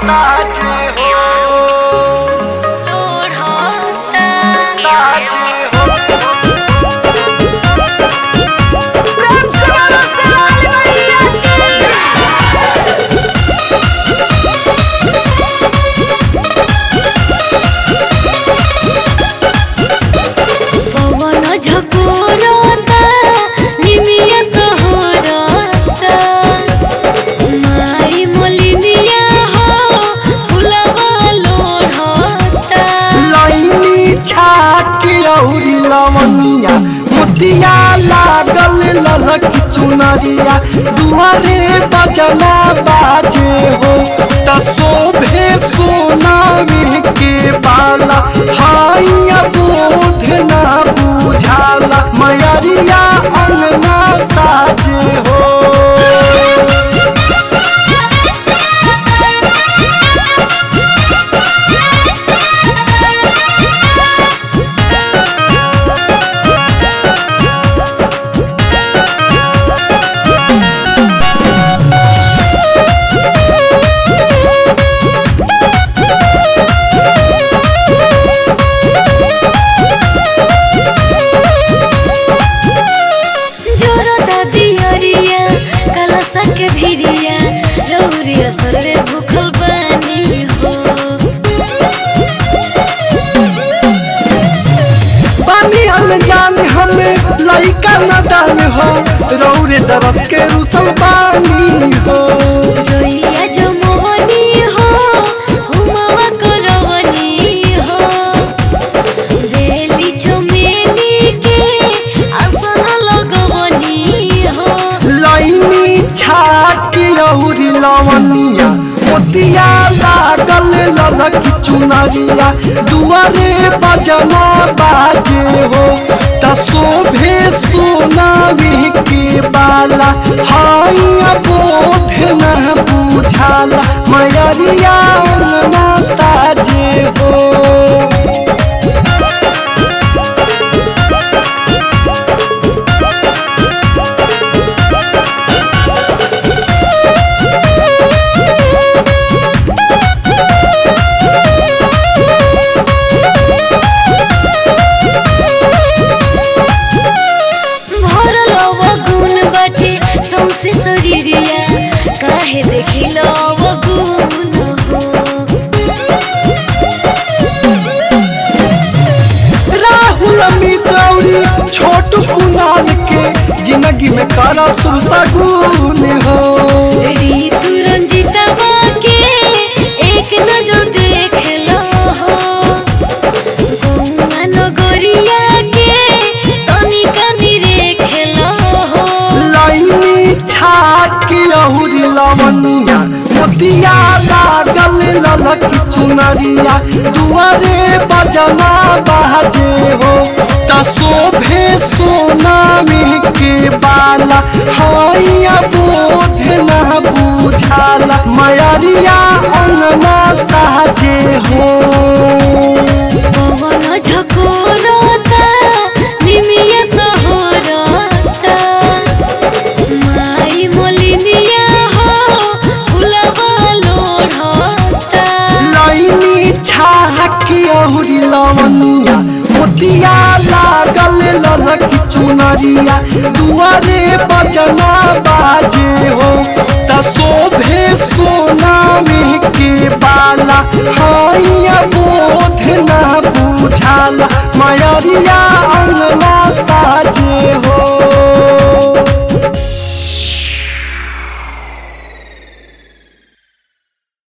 साचे हो साचे हो प्रेम से बोलो शिवाली मैया पवन झकोरता निमिया सहरता माई मोलिनिया हो फुलवा लोढ़ता लाइनी छाकी औरी लवनिया मोतिया लागल ललक चुनरिया दुआरे बजना बाजे हो त शोभे सोनामी के बाला हाइया बोध ना बुझाला मयरिया अंगना साजे हो जोरता दियरिया कलसा के भिरिया रौरिया सररे भूखल बानी हो पानी अनजान हमें लइका नदान हो रौरे दरस के रुसल पानी हो जोइया जो मोहनी हो हुमावा करवनी हो बेली चमेली के आसन लगवनी हो लाइनी छाकी औरी लवनिया मोतिया लागल ललक चुनरिया दुआरे बजना बाजे हो त शोभे सोनामी के बाला हाइया बोध न बुझाला मयरिया अंगना साजे हो भरल गुण बाटे सौसे शरीरिया काहे देखिल गुण हो राहुल अमित औरी छोट कुनाल के जिंदगी में करा सुसगुन हो ऋतु रंजितवा के एक नजर देख लो हो गौआ नगरिया के तनिका निरेख लो हो लाइनी छाकी औरी लवनिया मोतिया लागल ललक चुनरिया दुआरे बजना बाजे हो त शोभे सोनामी के बाला हाइया बोध न बुझाला मयरिया अंगना साजे हो पवन झकोरता निमिया सहरता माई मोलिनिया हो फुलवा लोढ़ता लाइनी छाकी औरी लवनिया मोतिया लागल ललक चुनरिया दुआरे बजना बाजे हो त शोभे सोनामी के बाला हाइया बोध न बुझाला मयरिया